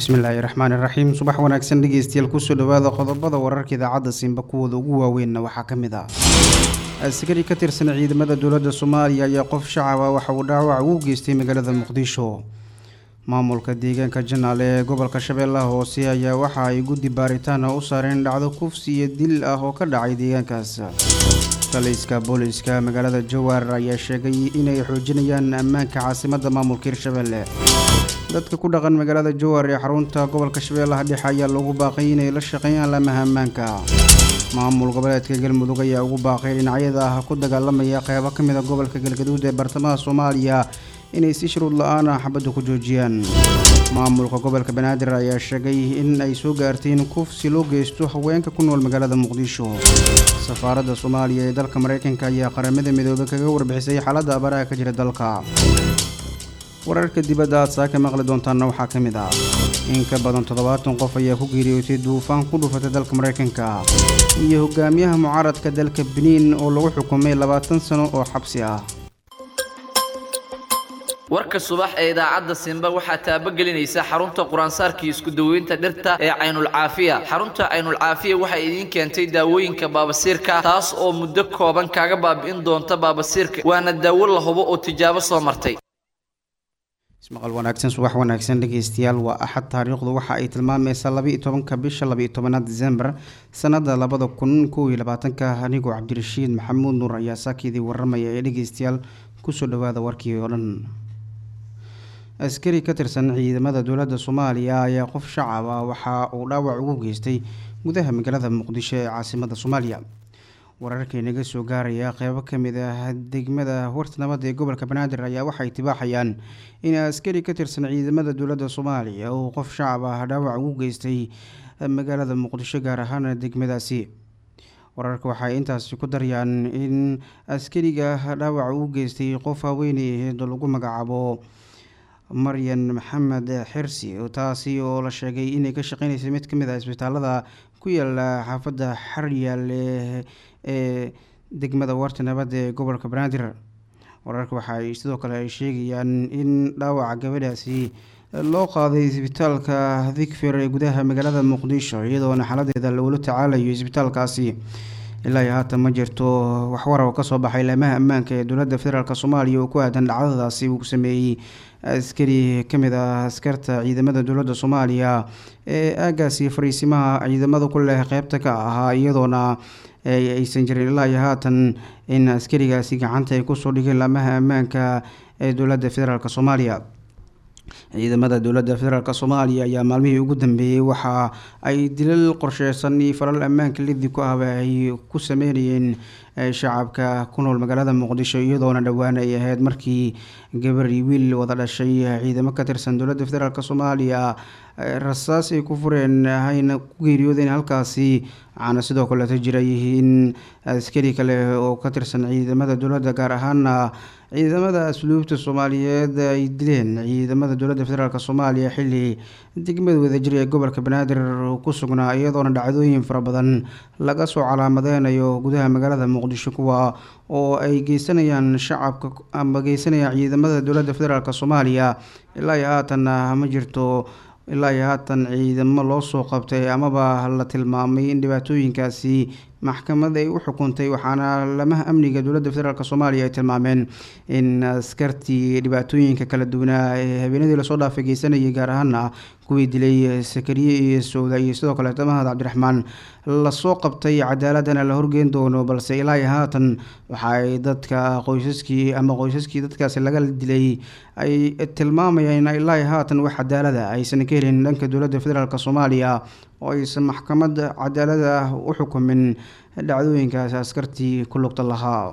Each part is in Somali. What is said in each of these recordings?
bismillaahi raxmaani raxiim subax wanaagsan dhegeystayaal kusoo dhawaada qodobada wararka idaacadda simba kuwooda ugu waaweynna waxaa ka mid ah askari ka tirsan ciidamada dowladda soomaaliya ayaa qof shacaba waxa uu dhaawac ugu geystay magaalada muqdisho maamulka deegaanka janaale ee gobolka shabeellaha hoose ayaa waxa ay guddi baaritaan u saareen dhacdo kufsi iyo dil ah oo ka dhacay deegaankaas taliska booliska magaalada jawaar ayaa sheegay inay xoojinayaan ammaanka caasimadda maamulka hirshabelle dadka ku dhaqan magaalada jawaar ee xarunta gobolka shabeellaha dhexe ayaa loogu baaqay inay la shaqeeyaan laamaha ammaanka maamul goboleedka galmudug ayaa ugu baaqay dhinacyada ah ku dagaalamaya qeybo ka mid a gobolka galgaduud ee bartamaha soomaaliya inay si shuruud la-aan ah xabadda ku joojiyaan maamulka gobolka banaadir ayaa sheegay in ay soo gaartay in kufsi loo geysto haweenka ku nool magaalada muqdisho safaaradda soomaaliya ee dalka mareykanka ayaa qaramada midoobay kaga warbixisay xaaladda abaraha ka jira dalka wararka dibadda aad saaka maqli doontaanna waxaa ka mid ah in ka badan toddobaatan qof ayaa ku geeriyootay duufaan ku dhufatay dalka mareykanka iyo hogaamiyaha mucaaradka dalka beniin oo lagu xukumay labaatan sano oo xabsi ah warka subax ee idaacadda simba waxaa taabagelinaysa xarunta quraansaarkii isku daweynta dhirta ee caynulcaafiya xarunta caynulcaafiya waxay idiin keentay daawooyinka baabasiirka taas oo muddo kooban kaaga baabi'in doonta baabasiirka waana daawo la hubo oo tijaabo soo martay ismaqal wanaagsan subax wanaagsan dhegeystayaal waa axad taariikhdu waxa ay tilmaamaysaa laba iyo tobanka bisha laba iyo tobanaad disembar sanada labada kun kow iyo labaatanka anigoo cabdirashiid maxamuud nuur ayaa saakeedii waramaya ee dhegeystayaal kusoo dhawaada warkii oo dhan askari ka tirsan ciidamada dowladda soomaaliya ayaa qof shacab ah waxa uu dhaawac ugu geystay gudaha magaalada muqdisho ee caasimada soomaaliya wararkii naga soo gaaraya qeybo kamid ah degmada warta nabadda ee gobolka banaadir ayaa waxay tibaaxayaan in askari ka tirsan ciidamada dowladda soomaaliya uu qof shacab ah dhaawac ugu geystay magaalada muqdisho gaar ahaan degmadaasi wararka waxay intaasi ku daryaan in askariga dhaawac ugu geystay qof haweeney aheed lagu magacaabo maryan maxamed xirsi taasi oo la sheegay inay ka shaqeyneysay mid kamid ah isbitaalada ku yaala xaafadda xaryaale ee degmada warta nabadda ee gobolka banaadir wararka waxaay sidoo kale ay sheegayaan in dhaawaca gabadhaasi loo qaaday isbitaalka dikfir ee gudaha magaalada muqdisho iyadoona xaladeeda lagula tacaalayo isbitaalkaasi ilaa iyo haatan ma jirto waxwarar oo kasoo baxay laamaha ammaanka ee dowladda federaalk soomaaliya oo ku aadan dhacdadaasi uu sameeyey askari kamid ah askarta ciidamada dowladda soomaaliya ee aagaasi fariisimaha ciidamada ku leh qeybta ka ahaa iyadoona aysan jirin ilaa iyo haatan in askarigaasi gacanta ay kusoo dhigeen laamaha ammaanka ee dowladda federaalk soomaaliya ciidamada dowladda federaalk soomaaliya ayaa maalmihii ugu dambeeyey waxa ay dilal qorsheysan iyo falal ammaanka lidi ku ahba ay ku sameynayeen shacabka ku nool magaalada muqdisho iyadoona dhowaan ay ahayd markii gabar iyo wiil wada dhashay ciidamo ka tirsan dowladda federaalk soomaaliya rasaas ay ku fureen hayna ku geeriyoodeen halkaasi waxaana sidoo kaleeto jiray in askari kale oo ka tirsan ciidamada dowladda gaar ahaana ciidamada asluubta soomaaliyeed ay dileen ciidamada dowladda federaalk soomaaliya xilli degmada wadajir ee gobolka banaadir ku sugnaa iyadoona dhacdooyin fara badan laga soo calaamadeynayo gudaha magaalada muqdisho kuwa oo ay geysanayaan shacabka ama geysanayaan ciidamada dowladda federaalk soomaaliya ilaa iyo haatanna ma jirto ilaa iyo haatan ciidamo loo soo qabtay amaba la tilmaamay in dhibaatooyinkaasi maxkamad ay u xukuntay waxaana lamaha amniga dowladda federaalk soomaaliya ay tilmaameen in askartii dhibaatooyinka kala duwanaa ee habeenadii lasoo dhaafay geysanayay gaar ahaana kuwii dilay sakariye iyo sowda iyo sidoo kaleeto mahad cabdiraxmaan lasoo qabtay cadaaladana la horgeyn doono balse ilaa iyo haatan waxa ay dadka qoysaskii ama qoysaskii dadkaasi laga dilay ay tilmaamayaan ilaa iyo haatan wax cadaalada aysan ka helin dhanka dowladda federaalk soomaaliya oo aysan maxkamad cadaalada ah u xukumin dhacdooyinkaasi askartii ku lugta lahaa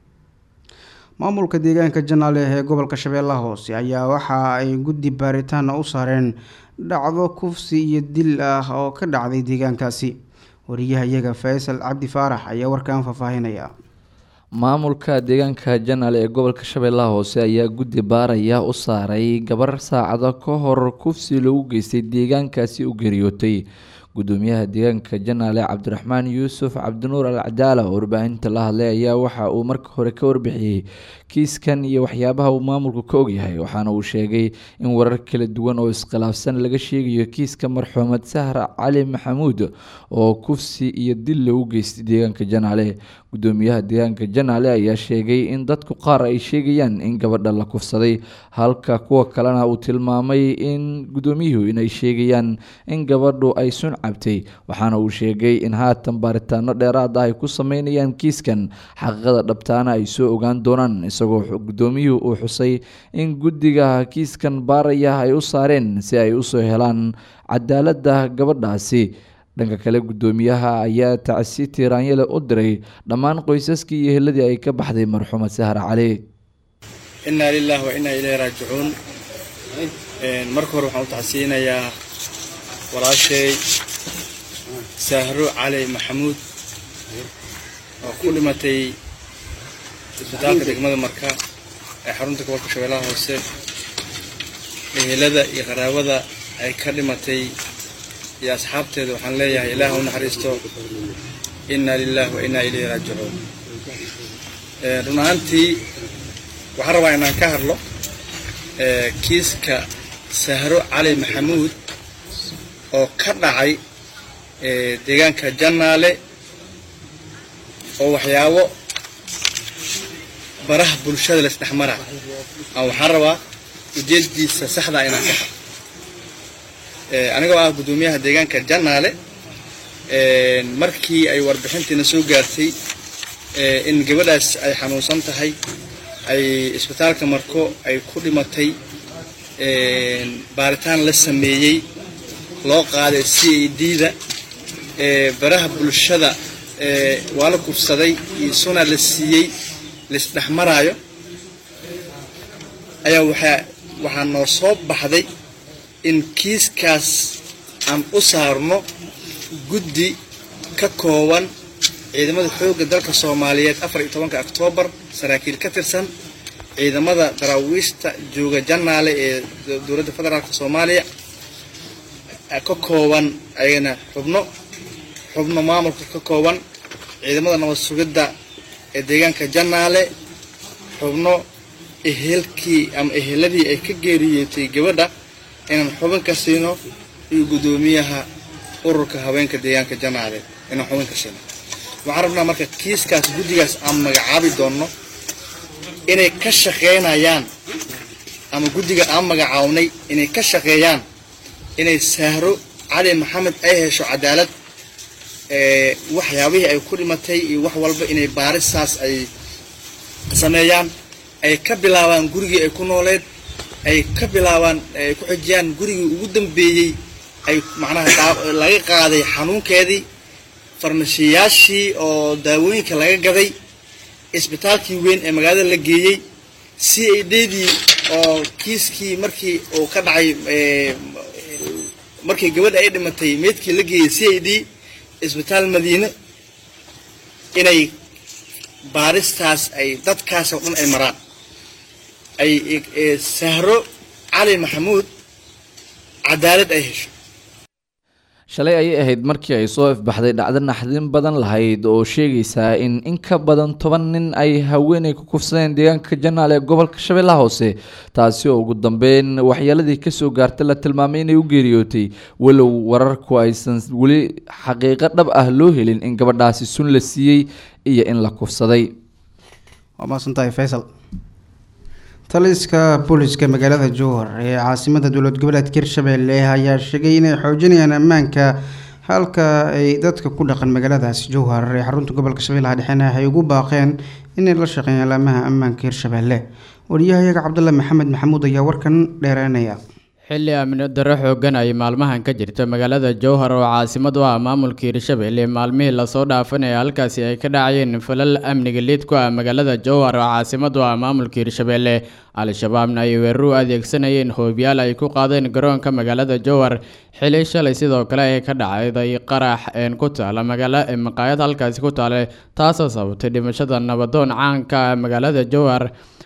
maamulka deegaanka janaale ee gobolka shabeellaha hoose ayaa waxa ay guddi baaritaan u saareen dhacdo kufsi iyo dil ah oo ka dhacday deegaankaasi wariyaha iyaga faysal cabdi faarax ayaa warkan faahfaahinaya maamulka deegaanka janaale ee gobolka shabeellaha hoose ayaa guddi baaraya u saaray gabar saacado ka hor kufsi lagu geystay deegaankaasi u geeriyootay gudoomiyaha deegaanka janaale cabdiraxmaan yuusuf cabdinuur al cadaala oo warbaahinta la hadlay ayaa waxa uu marka hore ka warbixiyey kiiskan iyo waxyaabaha uu maamulku ka ogyahay waxaana uu sheegay in warar kala duwan oo iskhilaafsan laga sheegayo kiiska marxuumad sahra cali maxamuud oo kufsi iyo dil lagu geystay deegaanka janaale gudoomiyaha deegaanka janaale ayaa sheegay in dadku qaar ay sheegayaan in gabadha la kufsaday halka kuwa kalena uu tilmaamay in gudoomiyuhu inay sheegayaan in gabadhu ay sun cabtay waxaana uu sheegay in haatan baaritaano dheeraad ah ay ku sameynayaan kiiskan xaqiiqada dhabtaana ay soo ogaan doonaan isagoo gudoomiyuhu uu xusay in guddiga kiiskan baaraya ay u saareen si ay usoo helaan cadaaladda gabadhaasi dhanka kale gudoomiyaha ayaa tacsi tiiraanyale u diray dhammaan qoysaskii iyo heladii ay ka baxday marxuumad sahra cali innaa lilahi wa innaa ilayhi raajicuun marka hore waxaan u tacsiyinayaa walaashay sahro cali maxamuud oo ku dhimatay isbitaalka degmada marka ee xarunta gobolka shabeellaha hoose ehelada iyo qaraabada ay ka dhimatay iyo asxaabteeda waxaan leeyahay ilaah u naxariisto innaa lilahi wa innaa ilayhi raajicuun run ahaantii waxaan rabaa inaan ka hadlo kiiska sahro cali maxamuud oo ka dhacay deegaanka jannaale oo waxyaabo baraha bulshada laisdhexmara aan waxaan rabaa ujeeddiisa saxdaa inaan ka hadlo anigoo ah guddoomiyaha deegaanka jannaale markii ay warbixintiina soo gaartay in gabadhaas ay xanuunsan tahay ay isbitaalka marko ay ku dhimatay baaritaan la sameeyey loo qaaday c a d-da baraha bulshada waa la kufsaday iyo suna la siiyey laisdhexmaraayo ayaa waxaa waxaa noo soo baxday in kiiskaas aan u saarno guddi ka kooban ciidamada xoogga dalka soomaaliyeed afar iyo tobanka oktoobar saraakiil ka tirsan ciidamada daraawiishta jooga jannaale ee dowladda federaalka soomaaliya ka kooban ayagana xubno xubno maamulka ka kooban ciidamada nabad sugidda ee deegaanka jannaale xubno ehelkii ama eheladii ay ka geeriyootay gabadha inaan xubin ka siino iyo guddoomiyaha ururka haweenka deegaanka jannaale inaan xubin ka siino waxaan rabnaa marka kiiskaas guddigaas aan magacaabi doonno inay ka shaqeynayaan ama guddiga aan magacaabnay inay ka shaqeeyaan inay sahro cali maxamed ay hesho cadaalad waxyaabihii ay ku dhimatay iyo wax walba inay baarisaas ay sameeyaan ay ka bilaabaan gurigii ay ku nooleed ay ka bilaabaan ay ku xijiyaan gurigii ugu dambeeyey ay macnaha laga qaaday xanuunkeedii farmashiyaashii oo daawooyinka laga gaday isbitaalkii weyn ee magaalada la geeyey c a ddii oo kiiskii markii uu ka dhacay markii gabadha ay dhimatay meydkii la geeyey c a d isbitaal madiine inay baaristaas ay dadkaas oo dhan ay maraan ay sahro cali maxamuud cadaalad ay hesho shalay ayay ahayd markii ay soo ifbaxday dhacdo naxdin badan lahayd oo sheegaysaa in in ka badan toban nin ay haweenay ku kufsadeen deegaanka janaal ee gobolka shabeellaha hoose taasi oo ugu dambeyn waxyeeladii kasoo gaartay la tilmaamay inay u geeriyootay walow wararku aysan weli xaqiiqo dhab ah loo helin in gabadhaasi sun la siiyey iyo in la kufsaday waa maasantahay faysal taliska booliska magaalada jowhar ee caasimada dowlad goboleedka hirshabelle ayaa sheegay inay xoojinayaan ammaanka halka ay dadka ku dhaqan magaaladaasi jowhar ee xarunta gobolka shabeellaha dhexena ay ugu baaqeen inay la shaqeeyaan alaamaha ammaanka hirshabelle wariyahayaga cabdulle maxamed maxamuud ayaa warkan dheereynaya xilli amni darro xooggan ay maalmahan ka jirta magaalada jowhar oo caasimad u ah maamulka hirshabelle maalmihii lasoo dhaafanaya halkaasi ay ka dhacayeen falal amniga liid ku ah magaalada jowhar oo caasimad u ah maamulka hirshabelle al-shabaabna ay weerar u adeegsanayeen hoobiyaal ay ku qaadeen garoonka magaalada jowhar xili shalay sidoo kale ee ka dhacday qarax een ku taala magaala maqaayad halkaasi ku taale taasoo sababtay dhimashada nabadoon caanka ah magaalada jowhar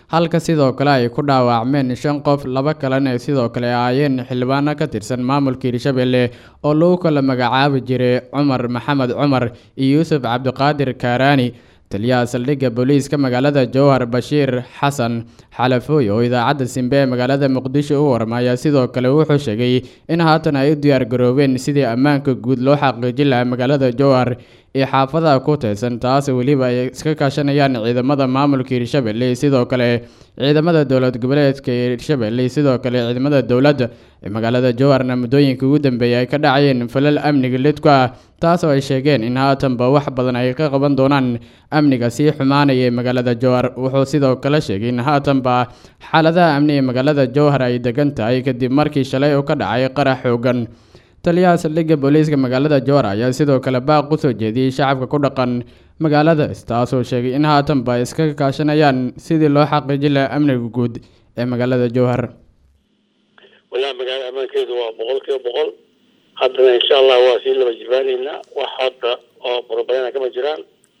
halka sidoo kale ay ku dhaawacmeen shan qof laba kalena sidoo kale ahaayeen xildhibaano ka tirsan maamulka hirshabelle oo lagu kala magacaabi jiray cumar maxamed cumar iyo yuusuf cabdiqaadir kaaraani taliyaha saldhigga booliiska magaalada jowhar bashiir xasan xalafooy oo idaacadda simbe ee magaalada muqdisho u warmaya sidoo kale wuxuu sheegay in haatan ay u diyaar garoobeen sidii ammaanka guud loo xaqiijin lahaa magaalada jowhar iyo xaafadaha ku taysan taas weliba ay iska kaashanayaan ciidamada maamulka hirshabelle sidoo kale ciidamada dowlad goboleedka hirshabelle sidoo kale ciidamada dowladda ee magaalada jowharna muddooyinka ugu dambeeyay ay ka dhacayeen falal amniga lidku ah taasoo ay sheegeen in haatanba wax badan ay ka qaban doonaan amniga sii xumaanaya ee magaalada jowhar wuxuu sidoo kale sheegay in haatanba xaaladaha amni ee magaalada jowhar ay degan tahay kadib markii shalay uu ka dhacay qarax xoogan taliyaha saldhigga booliiska magaalada jowhar ayaa sidoo kale baaq u soo jeediyey shacabka ku dhaqan magaalada taasoo sheegay in haatanba ay iska kaashanayaan sidii loo xaqiijin lahaa amniga guud ee magaalada jowhar walahi magaalada ammaankeedu waa boqol kiiba boqol haddana insha allah waa sii laba jibaaneynaa wax hadda oo borobalena kama jiraan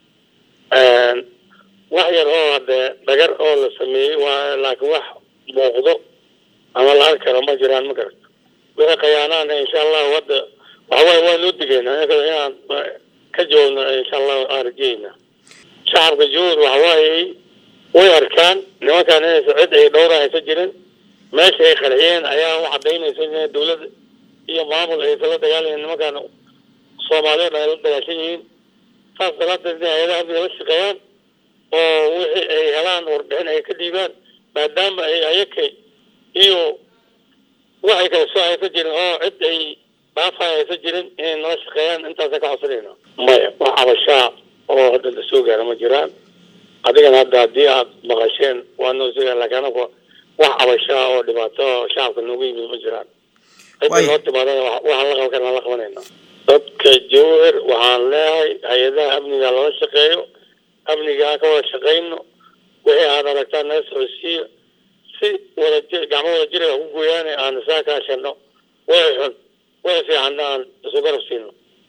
wax yar oo hadee dhagar oo la sameeyey waa laakiin wax muuqdo ama la arki karo ma jiraan ma garata wixii khayaanaana insha allahu hadda waxawaaye waa noo digeynaa inaan ka jawaabno insha allahu aan rajeyna shacabka jawhar waxawaaye way arkaan nimankaan inaysa cid ay dhowra haysa jirin meesha ay qarxiyeen ayaa u cadaynaysa in dawladda iyo maamul aysan la dagaalayan nimankaan soomaaliyeed ay la dagaashan yihiin saas daraadeed in hay-adaha amniga la shaqeeyaan oo wixii ay helaan warbixin ay ka dhiibaan maadaama ay ayaka iyo waxay kala soo haysa jirin oo cid ay dhaafay haysa jirin inay nala shaqeeyaan intaasa ka codsanayna maya wax cabashaa oo hadda la soo gaara ma jiraan adigana hadda haddii aad maqasheen waa noo soo gaara lakin anagu wax cabashaa oo dhibaato oo shacabka noogu yimid ma jiraan cidda noo timaadana waxaan la qaban karna la qabanayna dadka jawhar waxaan leeyahay hay-adaha amniga lala shaqeeyo amniga aan ka wada shaqayno wixii aad aragtaan naga socodsiiyo si wadajir gacmo wada jira ku gooyaane aan isaa kaashano way xun way fiicanna aan isu garab siino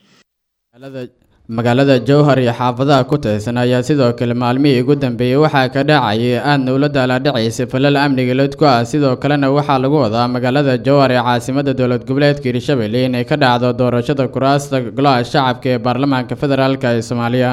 magaalada jowhar iyo xaafadaha ku taysan ayaa sidoo kale maalmihii ugu dambeeyey waxaa ka dhacayay aadna ula daaladhacaysa falal amniga lidku ah sidoo kalena waxaa lagu wadaa magaalada jowhar ee caasimada dowlad goboleedka hirshabelle inay ka dhacdo doorashada kuraasta golaha shacabka ee baarlamaanka federaalk ee soomaaliya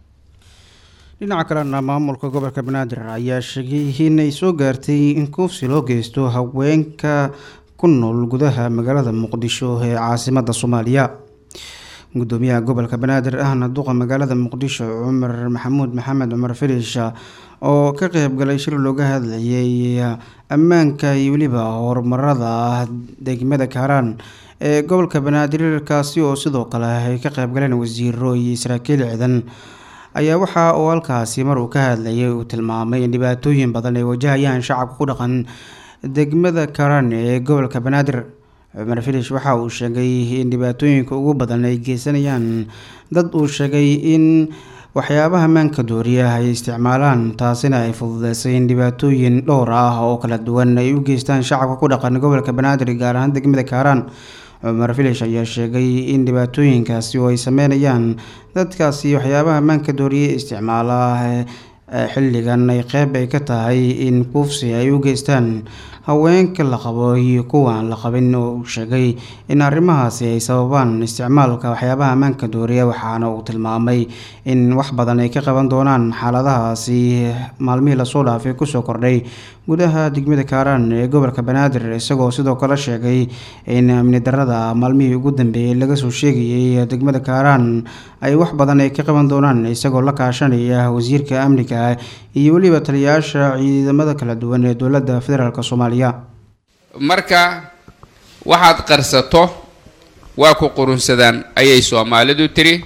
dhinaca kalena maamulka gobolka banaadir ayaa sheegay inay soo gaartay in kuufsi loo geysto haweenka ku nool gudaha magaalada muqdisho ee caasimada soomaaliya gudoomiyaha gobolka banaadir ahna duqa magaalada muqdisho cumar maxamuud maxamed cumar filish oo ka qeybgalay shir looga hadlayay ammaanka iyo weliba horumarada degmada kaaraan ee gobolka banaadir kaasi oo sidoo kale ay ka qeybgaleen wasiiro iyo saraakiil ciidan ayaa waxa uu halkaasi mar uu ka hadlayay uu tilmaamay in dhibaatooyin badan ay wajahayaan shacabka ku dhaqan degmada kaaraan ee gobolka banaadir cumar filish waxa uu sheegay in dhibaatooyinka ugu badan ay geysanayaan dad uu sheegay in waxyaabaha maanka dooriya ay isticmaalaan taasina ay fududeysay in dhibaatooyin dhowr ah oo kala duwan ay u geystaan shacabka ku dhaqan gobolka banaadir gaar ahaan degmada kaaraan cumar filish ayaa sheegay in dhibaatooyinkaasi oo ay sameynayaan dadkaasi waxyaabaha maanka dooriya isticmaala xilligan ay qeyb ay ka tahay in kuufsi ay u geystaan haweenka la qabo iyo kuwa aan la qabin oo uu sheegay in arrimahaasi ay sababaan isticmaalka waxyaabaha ammaanka dooriya waxaana uu tilmaamay in wax badan ay ka qaban doonaan xaaladahaasi maalmihii lasoo dhaafay kusoo kordhay gudaha degmada kaaraan ee gobolka banaadir isagoo sidoo kale sheegay in amni darada maalmihii ugu dambeeyey laga soo sheegayay degmada kaaraan ay wax badan ay ka qaban doonaan isagoo la kaashanaya wasiirka amniga iyo weliba taliyayaasha ciidamada kala duwan ee dowladda federaalk soomaaliya marka waxaad qarsato waa ku qurunsadaan ayay soomaalidu tiri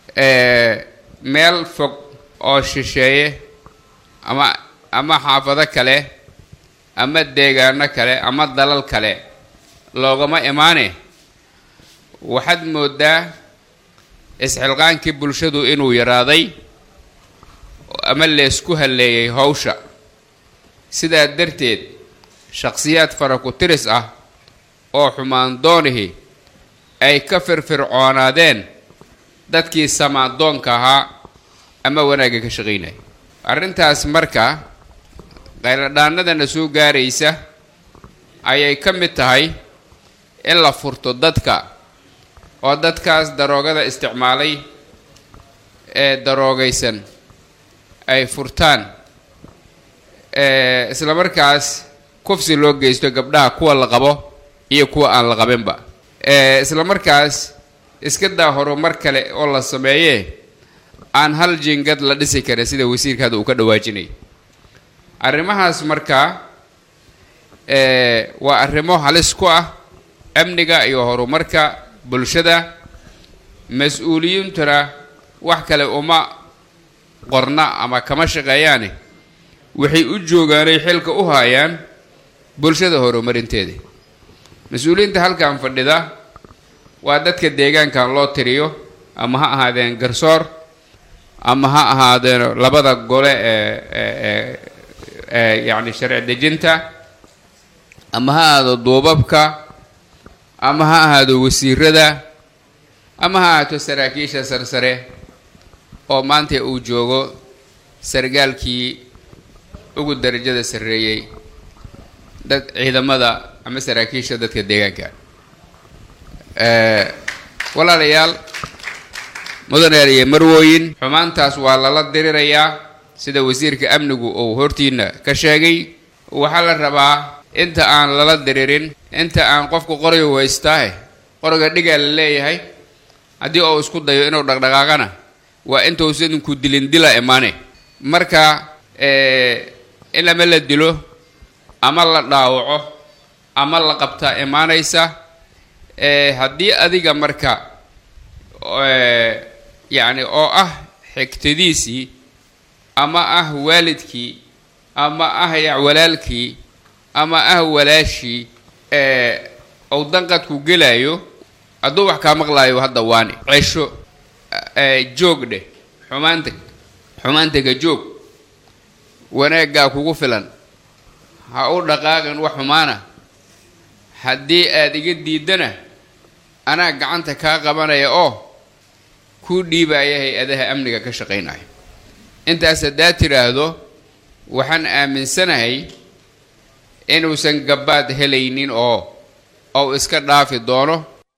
meel fog oo shisheeye ama ama xaafado kale ama deegaano kale ama dalal kale loogama imaane waxaad moodaa isxilqaankii bulshadu inuu yaraaday ama leesku halleeyay howsha sidaa darteed shakhsiyaad fara ku tiris ah oo xumaan doonihi ay ka firfircoonaadeen dadkii samaadoonka ahaa ama wanaagga ka shaqaynaya arrintaas marka qayladhaanadana soo gaaraysa ayay ka mid tahay in la furto dadka oo dadkaas daroogada isticmaalay ee daroogaysan ay furtaan isla markaas kufsi loo geysto gabdhaha kuwa la qabo iyo kuwa aan la qabinba isla markaas iska daa horumar kale oo la sameeyee aan hal jingad la dhisi karin sida wasiirka hadda uu ka dhawaajinay arrimahaas markaa waa arrimo halis ku ah amniga iyo horumarka bulshada mas-uuliyiintuna wax kale uma qorna ama kama shaqeeyaane waxay u joogaanay xilka u haayaan bulshada horumarinteeda mas-uuliyiinta halkan fadhida waa dadka deegaankan loo tiriyo ama ha ahaadeen garsoor ama ha ahaadeen labada gole ee ee yacni sharci dejinta ama ha ahaado duubabka ama ha ahaado wasiirada ama ha ahaato saraakiisha sarsare oo maanta uu joogo sargaalkii ugu darajada sarreeyey dad ciidamada ama saraakiisha dadka deegaanka walaalayaal mudaneer iyo marwooyin xumaantaas waa lala dirirayaa sida wasiirka amnigu uu hortiina ka sheegay waxaa la rabaa inta aan lala diririn inta aan qofku qoriga haystaahe qoriga dhigaa la leeyahay haddii uu isku dayo inuu dhaqdhaqaaqana waa intuusan ku dilin dila imaane marka in ama la dilo ama la dhaawaco ama la qabtaa imaanaysa haddii adiga marka yacni oo ah xigtadiisii ama ah waalidkii ama ah walaalkii ama ah walaashii ou danqadku gelaayo hadduu wax kaa maqlaayo hadda waani cesho joog dheh xumaanta xumaantaga joog wanaaggaa kugu filan ha u dhaqaaqin wax xumaana haddii aada iga diidana anaa gacanta kaa qabanaya oo kuu dhiibaya hay-adaha amniga ka shaqaynaya intaas haddaad tidhaahdo waxaan aaminsanahay inuusan gabaad helaynin oo ou iska dhaafi doono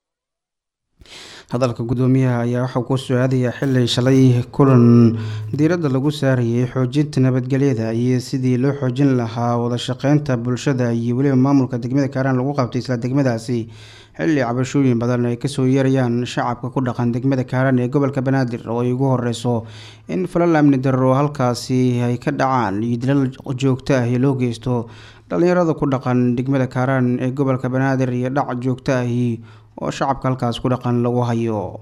hadalka guddoomiyaha ayaa waxaa ku soo aadaya xili shalay kulan diiradda lagu saarayay xoojinta nabadgelyada iyo sidii loo xoojin lahaa wada shaqeynta bulshada iyo weliba maamulka degmada kaaraan lagu qabtay isla degmadaasi xilli cabashooyin badan ay kasoo yeerayaan shacabka ku dhaqan degmada kaaraan ee gobolka banaadir oo ay ugu horeyso in falal amni darro halkaasi ay ka dhacaan iyo dilal joogto ah loo geysto dhalinyarada ku dhaqan degmada kaaraan ee gobolka banaadir iyo dhac joogto ahi oo shacabka halkaas ku dhaqan lagu hayo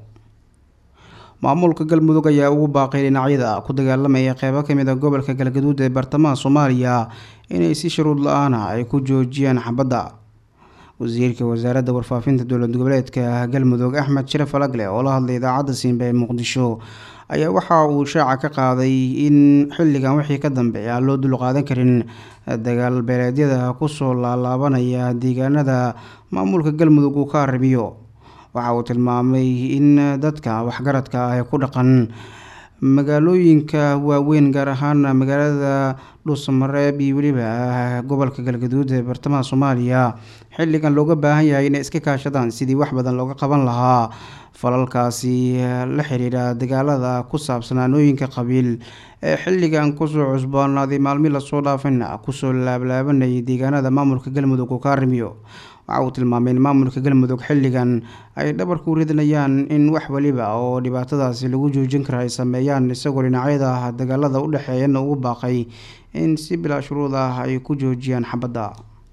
maamulka galmudug ayaa ugu baaqay dhinacyada ku dagaalamaya qeybo kamid a gobolka galgaduud ee bartamaha soomaaliya inay si shuruud la-aana ay ku joojiyaan xabadda wasiirka wasaaradda warfaafinta dowlad goboleedka galmudug axmed sharaf alagle oo la hadlay idaacadda siinba ee muqdisho ayaa waxa uu shaaca ka qaaday in xilligan wixii ka dambeeya aan loo dulqaadan karin dagaal beeleedyada kusoo laalaabanaya deegaanada maamulka galmudug uu ka arrimiyo waxa uu tilmaamay in dadka waxgaradka ah ee ku dhaqan magaalooyinka waaweyn gaar ahaan magaalada dhuusamareeb iyo weliba gobolka galgaduud ee bartamaha soomaaliya xilligan looga baahan yahay inay iska kaashadaan sidii wax badan looga qaban lahaa falalkaasi la xiriira dagaalada ku saabsan aanooyinka qabiil ee xilligan kusoo cusboonaaday maalmi lasoo dhaafina kusoo laablaabanayay deegaanada maamulka galmudug uu ka arrimiyo waxa uu tilmaamay in maamulka galmudug xilligan ay dhabarku ridinayaan in wax weliba oo dhibaatadaasi lagu joojin kara ay sameeyaan isagoo dhinacyada dagaalada u dhexeeyana ugu baaqay in si bilaa shuruud ah ay ku joojiyaan xabadda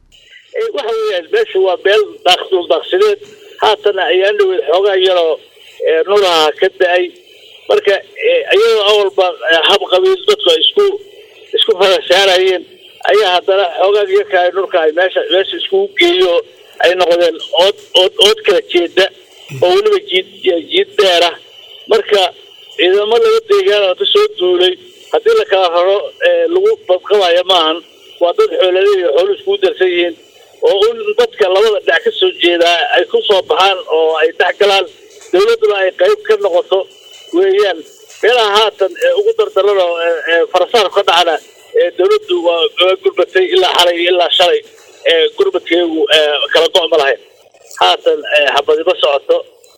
waxa weeyaan meesha waa meel daaqdul daaqsideed haatana ayaan dhaweyd xoogaa yaroo nuraha ka da-ay marka iyadoo awalba hab qabiil dadku ay isku isku farasaarayeen ayaa haddana xoogaa yarka nurka ay meesha meesha iskugu geeyo ay noqdeen ood ood ood kala jeeda oo weliba jiid jiid dheera marka ciidamo laga deegaana ka soo duulay haddii la kala raro lagu badqabaya maahan waa dad xoolale iyo xoolo iskugu darsan yihiin oo un dadka labada dhinac ka soo jeedaa ay ku soo baxaan oo ay dhex galaan dawladduna ay qayb ka noqoto weeyaan meelaha haatan ee ugu dardaran oo farasaar ka dhacana dowladdu waa gurbatay ilaa xalay iyo ilaa shalay gurmadkeegu kala go' ma lahayn haatan habadima socoto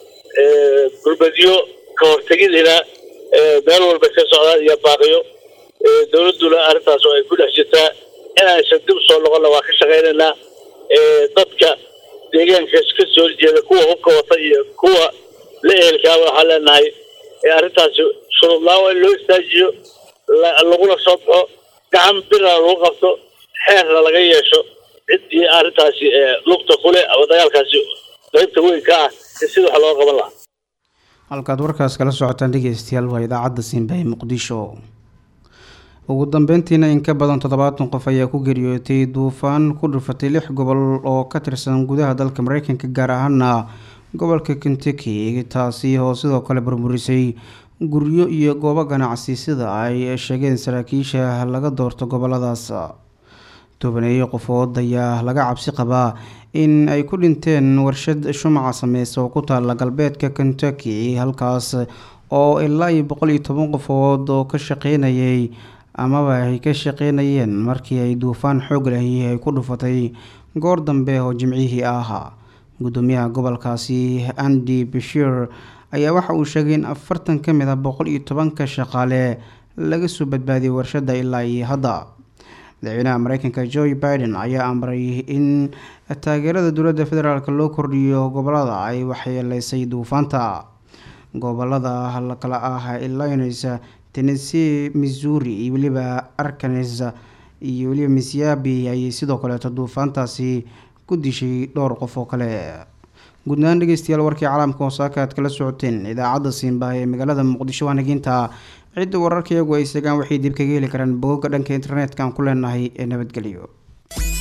gurmadyo ka hortegidina meel walba ka socdaan iyo baaqiyo dowladduna arrintaas oo ay ku dhex jirtaa inaysan dib soo noqonna waa ka shaqaynaynaa dadka deegaankaas ka soo horjeeda kuwa hubka wata iyo kuwa la ehelkaaba waxaan leenahay arrintaasi shurublaan waa in loo istaajiyo laguna soo baxo gacan birna lagu qabto xeerna laga yeesho ciddii arrintaasi lugta kule ama dagaalkaasi qaybta weyn ka ah in sida wax looga qaban lahaa halkaad warkaas kala socotaan dhegeystayaal waa idaacadda siinba ee muqdisho ugu dambeyntiina in ka badan toddobaatan qof ayaa ku geeriyootay duufaan ku dhufatay lix gobol oo ka tirsan gudaha dalka mareykanka gaar ahaana gobolka kentucky taasi oo sidoo kale burburisay guryo iyo goobo ganacsi sida ay sheegeen saraakiisha laga doorto goboladaas tobaneeyo qofood ayaa laga cabsi qabaa in ay ku dhinteen warshad shumaca sameysa oo ku taala galbeedka kentucky halkaas oo ilaa iyo boqol iyo toban qofood oo ka shaqeynayay amaba ay ka shaqeynayeen markii ay duufaan xoog lahi ay ku dhufatay goor dambe oo jimcihii ahaa gudoomiyaha gobolkaasi andy bashir ayaa waxa uu sheegay in afartan ka mid a boqol iyo tobanka shaqaale laga soo badbaadiyay warshada ilaa iyo hadda madaxweynaha mareykanka joe biden ayaa amray in taageerada dowladda federaalk loo kordhiyo gobolada ay waxyeeleysay duufaanta gobolada kala ah illinois tennessee missouri iyo weliba arkanes iyo weliba missyabi ayay sidoo kaleeto duufaantaasi ku dishay dhowr qof oo kale guudnahaan dhegeystayaal warkii caalamka hoosaaka aad kala socoteen idaacadda siinba ee magaalada muqdisho waa naginta cidda wararka iyagu ay segaan waxay dib kaga heli karaan bogogga dhanka internetka aan ku leenahay ee nabadgelyo